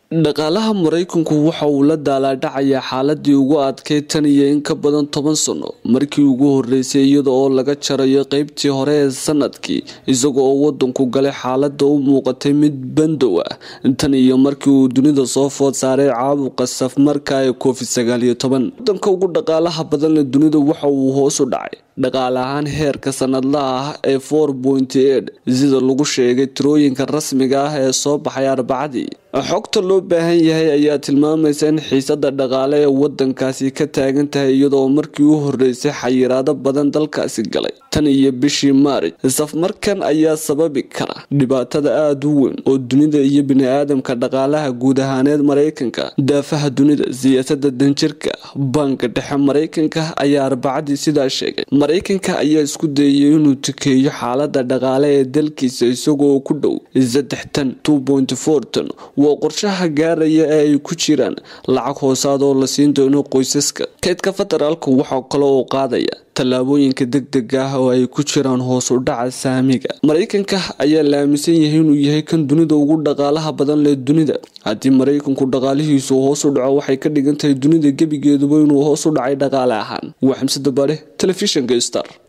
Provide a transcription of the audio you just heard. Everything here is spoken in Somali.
dhaqaalaha maraykanku waxa uu la daalaadhacayaa xaaladii ugu adkay tan iyo in ka badan toban sano markii ugu horeysay iyada oo laga jarayo qeybtii hore ee sanadkii isaga oo wadanku galay xaalada u muuqatay mid bandow ah tan iyo markii uu dunida soo food saaray caabuqa safmarka ee covid sagaal iyo toban wadanka ugu dhaqaalaha badanle dunida waxa uu hoos u dhacay dhaqaale ahaan heerka sanadlaha ah ee four point eight sida lagu sheegay tirooyinka rasmiga ah ee soo baxay arbacadii xogta loo baahan yahay ayaa tilmaamaysa in xiisada dhaqaale ee wadankaasi ka taagan tahay iyadoo markii u horeysay xayiraado badan dalkaasi galay tan iyo bishii maarij safmarkan ayaa sababi kara dhibaatada aada u weyn oo dunida iyo bini-aadamka dhaqaalaha guud ahaaneed maraykanka daafaha dunida siyaasada danjirka baanka dhexe maraykanka ayaa arbacadii sidaa sheegay maraykanka ayaa isku dayay inuu tukeeyo xaalada dhaqaale ee dalkiisa isagoo ku dhow saddex tan two point four tan waa qorshaha gaaraya ee ay ku jiraan lacag hoosaad oo la siin doono qoysaska kaydka federaalka waxaa kale oo qaadaya tallaabooyinka degdega ah oo ay ku jiraan hoos u dhaca saamiga maraykanka ayaa la aaminsan yahay inuu yahay kan dunida ugu dhaqaalaha badan leh dunida haddii maraykanku dhaqaalihiisu hoos u dhaco waxay ka dhigan tahay dunida gebigeeduba inuu hoos u dhacay dhaqaale ahaan waa xamse dabaare telefishinka star